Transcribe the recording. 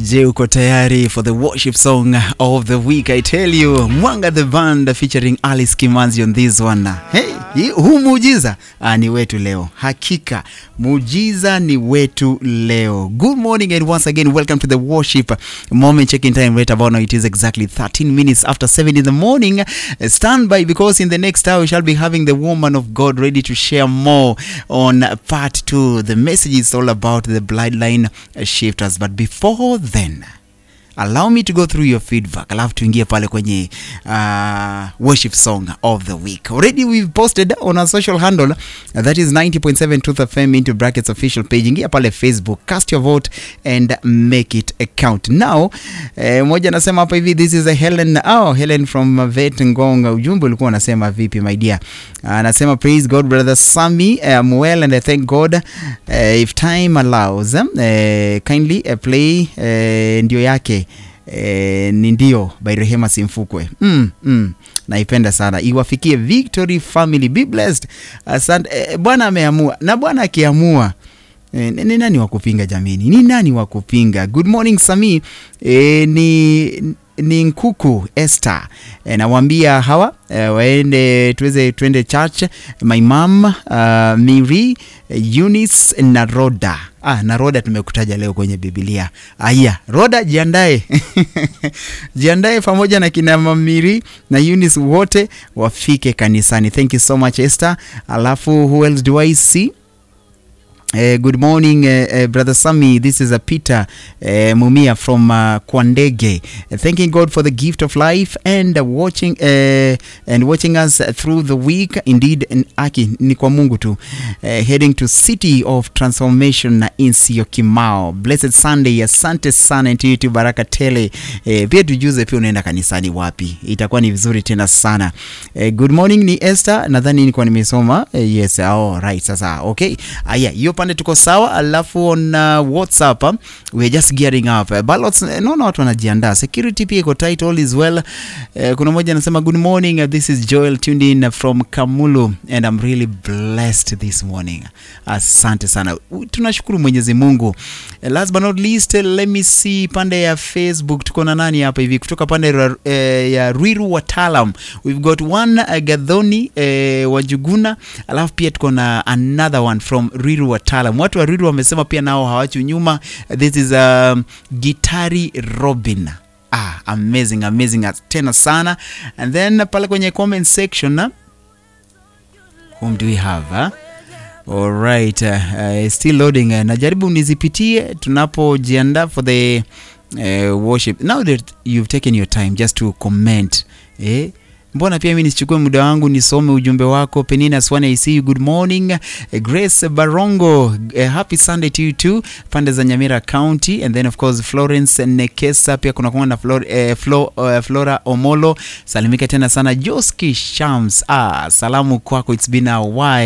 Je, uko tayari for the worship song of the week? I tell you, Mwanga the band featuring Alice Kimanzi on this one. Hey, huu muujiza ah, ni wetu leo. Hakika muujiza ni wetu leo. Good morning and once again welcome to the worship moment check-in time right about now it is exactly 13 minutes after 7 in the morning. Uh, Stand by because in the next hour we shall be having the woman of God ready to share more on part 2. The message is all about the bloodline shifters but before then allow me to go through your feedback alafu tuingie pale kwenye uh, worship song of the week already we've posted on our social handle uh, that is 90.7 truth fm into brackets official page ingia pale facebook cast your vote and make it a count now eh, moja anasema hapa hivi this is a helen oh, helen from vet ngonga ujumbe ulikuwa unasema vipi my dear anasema praise god brother sami um, well and i thank god uh, if time allows uh, kindly uh, play uh, ndio yake eh, ni ndio by Rehema Simfukwe. Mm, mm, naipenda sana, iwafikie Victory Family, be blessed. Asante eh, Bwana ameamua, na Bwana akiamua eh, ni nani wa kupinga jamini? Ni nani wa kupinga? Good morning Sami. Eh, ni ni Nkuku Esther e, nawaambia hawa e, waende tuweze tuende church my mom uh, Miri Eunice na Roda ah, na Roda tumekutaja leo kwenye Biblia. Aya, Roda jiandae jiandae pamoja na kina Mamiri na Eunice wote wafike kanisani. Thank you so much Esther. Alafu who else do I see? Uh, good morning, uh, uh, Brother Sami. This is uh, Peter uh, Mumia from uh, Kwandege. Uh, thanking God for the gift of life and uh, watching uh, and watching us through the week. Indeed, n- aki ni kwa Mungu tu. Uh, heading to City of Transformation na Insio Kimao. Blessed Sunday. Asante sana Intuitive Baraka Tele. Uh, pia tujuze pia unaenda kanisani wapi. Itakuwa ni vizuri tena sana. Uh, good morning ni Esther. Nadhani nilikuwa nimesoma. Uh, yes, oh, right. Sasa okay. Aya, hiyo pande tuko sawa. Alafu on uh, WhatsApp uh, we are just gearing up. Uh, ballots uh, naona watu wanajiandaa. Security pia iko tight all is well. Uh, kuna mmoja anasema good morning. Uh, this is Joel tuned in from Kamulu and I'm really blessed this morning. Asante sana. U- Tunashukuru Mwenyezi Mungu. Uh, last but not least, uh, let me see pande ya Facebook tuko na nani hapa hivi kutoka pande ra- eh, ya Ruiru Watalam. We've got one uh, Gadhoni eh, Wajuguna, alafu pia tuko na another one from Ruiru Watalam. Watu wa Ruiru wamesema pia nao hawachu nyuma. This is um, Gitari Robin. Ah, amazing amazing tena sana. And then pale kwenye comment section uh, whom do we have huh? Alright, uh, uh, still loading. Uh, najaribu nizipitie tunapojiandaa for the uh, worship. Now that you've taken your time just to comment eh? Mbona pia mimi nisichukue muda wangu nisome ujumbe wako. Penina Swane, I see you. Good morning. Eh, Grace Barongo, eh, happy Sunday to you too. Pande za Nyamira County and then of course Florence Nekesa pia kuna kuna na Flor, eh, Flo, uh, Flora Omolo. Salimika tena sana Joski Shams. Ah, salamu kwako. It's been a while.